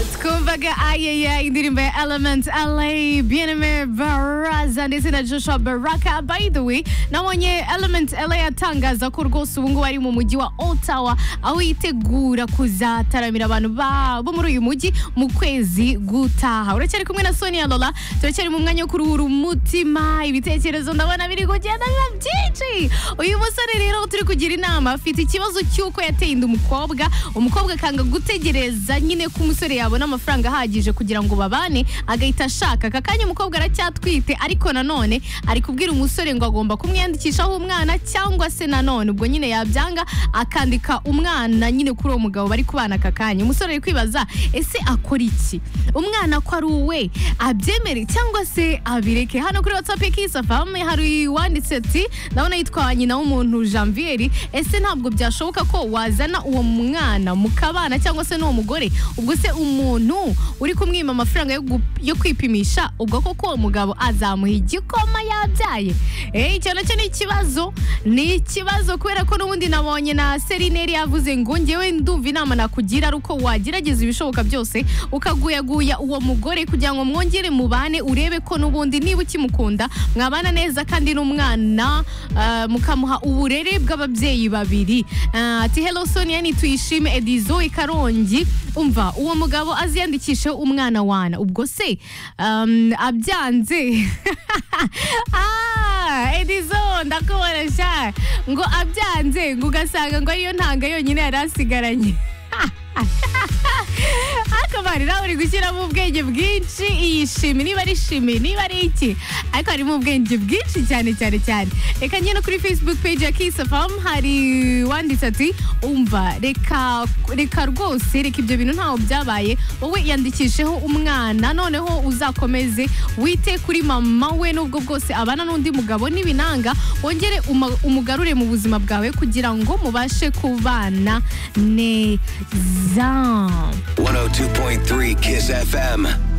Mika, ay, ay, ay, ndirim be Element LA, Bieneme Baraza ndetse na Joshua Baraka. By the way, nabonye Element LA atangaza ko rwose ubu ngubu ari mu mujyi wa Ottawa, aho yitegura kuzataramira abantu babo muri uyu mujyi mu kwezi gutaha. Uracyari kumwe na Sonia Lola, turacyari mu mwanya wo kuruhura umutima, ibitekerezo ndabona biri kugenda biba byinshi. Uyu musore rero turi kugira inama afite ikibazo cy'uko yateye inda umukobwa, umukobwa akanga gutegereza nyine ko umusore yabona amafaranga ahagije kugira ngo babane agahita ashaka aka kanya umukobwa aracyatwite ariko nanone ari kubwira umusore ngo agomba kumwiyandikishaho umwana cyangwa se nanone ubwo nyine yabyanga akandika umwana nyine kuri uwo mugabo bari kubana aka kanya umusore ari kwibaza ese akora iki umwana ko ari uwe abyemere cyangwa se abireke hano kuri watsapu y'ikisafame hari uwanditse ati ndabona yitwa nyina w'umuntu janvier ese ntabwo byashoboka ko wazana uwo mwana mukabana cyangwa se n'uwo mugore ubwo se umuntu uri kumwima amafaranga yo gu- yo kwipimisha ubwo koko uwo mugabo azamuha igikoma yabyaye Eh, icyo nacyo ni ikibazo ni ikibazo kubera ko n'ubundi nabonye na serineri yavuze ngo ngewe ndumva inama nakugira ari uko wagerageza ibishoboka byose ukaguyaguya uwo mugore kugira ngo mwongere mubane urebe ko n'ubundi niba ukimukunda mwabana neza kandi n'umwana ah, mukamuha uburere bw'ababyeyi babiri Ah, ati hello sonia nituyishime edizo i karongi umva uwo mugabo aziyandikisheho umwana wana ubwo se um, abyanze Ah, edizo ndakubona sha ngo abyanze ngo ugasanga ngo ariyo ntanga yonyine yari asigaranye akamari nawe uri gushyiramo ubwenge bwinshi iyi shimi niba ari shimi niba ari iki ariko harimo ubwenge bwinshi cyane cyane cyane reka njye no kuri facebook page ya kiss fm hari wanditse ati umva reka reka rwose reka ibyo bintu ntaho byabaye wowe yandikisheho umwana noneho uzakomeze wite kuri mama we n'ubwo bwose abana n'undi mugabo n'ibinanga wongere uma- umugarure mu buzima bwawe kugira ngo mubashe kubana neza 102.3 Kiss FM.